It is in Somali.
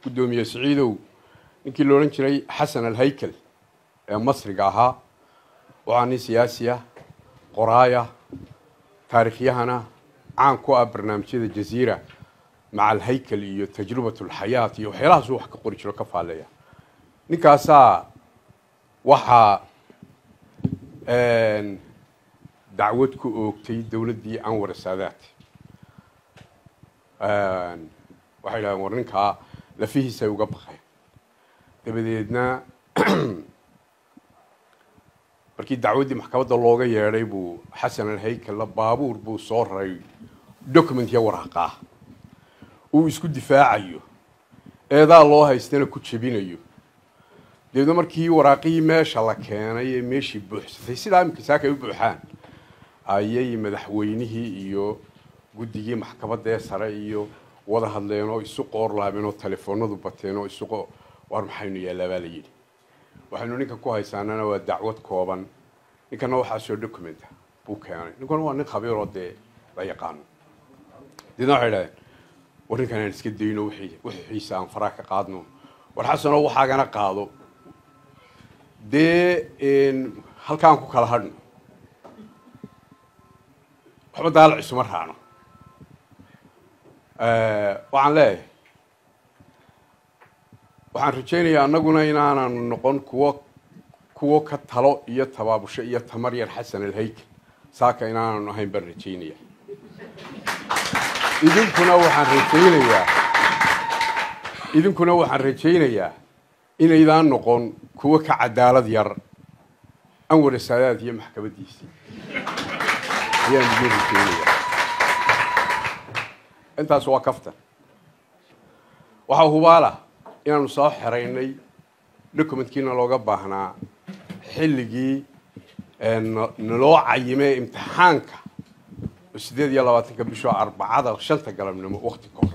guddoomiye siciidow ninkii la odhan jiray xasan alhaykel ee masriga ahaa waxaa nin siyaasi ah qoraaya taariikhyahana caan ku ah barnaamijyada jaziira maca alhaykel iyo tajrubat alxayaat iyo waxyaalahaasuu wax ka qori jiro ka faalleeya ninkaasaa waxaa dacwad ku oogtay dowladdii anwar saadaat waxay dhahdeen war ninkaa lafihiisay uga baqeen dabadeedna markii dacwaddii maxkamadda looga yeedhay buu xasan alhaykella baabuur buu soo raray documentya waraaqaa uu isku difaacayo eedaa loo haystana ku jebinayo dabeedna markii waraaqihii meesha la keenay ee meeshii buuxsatay sidaa iminka saakay u buuxaan ayay madaxweynihii iyo guddigii maxkamadda ee sare iyo wada hadleen oo isu qoorlaabeen oo telefoonadu bateen oo isu war maxaynu yaallaa baa la yidhi waxaynu ninkan ku haysaanana waa dacwad kooban ninkana waxaasoo documenta buu keenay ninkuna waa nin khabiiroo dee la yaqaano deedna waxay dhahdeen war ninkan aan iska dayno wixiisa aan faraa ka qaadno war xasanoo waxaagana qaado dee halkaan ku kala hadhno waxba daalac isuma raacno waxaan leeyahay waxaan rajaynayaa annaguna inaananu noqon kuwo kuwo ka talo iyo tabaabusho iyo tamar yar xasan alhaykel saaka inaananu ahayn baan rajaynaya idinkuna waxaan rajaynayaa idinkuna waxaan rajaynayaa inaydaan noqon kuwo ka cadaalad yar anwar saadaad iyo maxkamaddiisii ayaan idin rajaynayaa intaas waa kaftan waxaa hubaala inaanu soo xeraynay documentkiina looga baahnaa xilligii naloo cayimee imtixaanka oo siddeed iyo labaatanka bishoo arbacada shanta galabnimo wakti ka hor